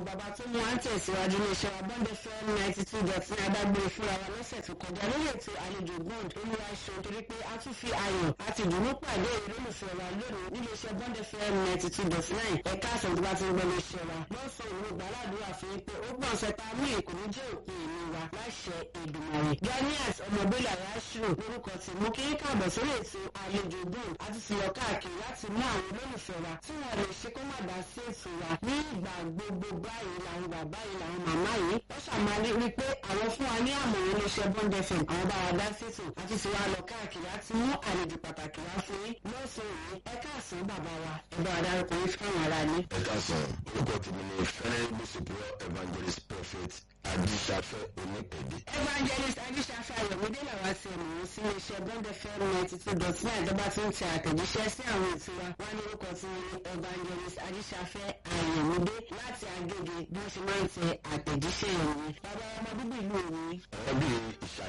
bàbá tó mú à ń tẹ̀síwájú ní iṣẹ́ wa bond fm ninety two dot ní adágbére fúnra wa lọ́sẹ̀ tó kọjá lórí ètò àlejò bond olúwa ṣe torí pé a tún fi ayọ̀ àti ìdùnnú pàdé olólùfẹ́ wa lónìí nílé iṣẹ́ bond fm ninety two dot nine ẹ̀ka àṣẹ tó bá ti ń gbọ́ iléeṣẹ́ wa lọ́sàn òru gbàládùúrà fún pé ó gbọ́n ṣẹta mú ìkùnú jẹ́ òpin ìlú wa láṣẹ Èdùmàrè ganiat ọmọbílà yasiro lórúkọ tí mú kí káàbọ̀ sórí ètò àlejò bond àti ti lọ káàkiri láti mú àwọn olólùfẹ́ wa tí wọ́n lè ṣe kó má dá sí ètò wa ní ìgbà gbogbo báyìí làwọn bàbá yìí làwọn màmá yìí wọ́n ṣàmàlí rí i pé àwọn fún wa ní àmọ̀ràn iléeṣẹ́ bond fm àwọn bá wa dá sí ètò àti ti wá lọ káàkiri láti mú àlejò pàtàkì wá fún yín lọ́sàn-án yìí ẹ káàsán bàbá wa ẹ bá wa dárúkọ yín fún àwọn ará ní. ẹ káàsán orúkọ tèmi ni fẹ́rẹ́ gbèsèpọ̀ evangelist prophet adisafẹ́ onípèdè. evangelist ajíṣafẹ́ ayọ̀mídé làwa ti mọ̀ ọ́n sí iléeṣẹ́ bond fm ninety two dot nine ìjọba tí ń tẹ àtẹ̀jíṣẹ́ sí àwọn ètò wa wá ní orúkọ tí wọ́n ní evangelist ajíṣafẹ́ ayọ̀mídé láti agége bí wọ́n ṣe máa ń tẹ àtẹ̀jíṣẹ́ ìròyìn bàbá ọmọ bíbí ìlú òní.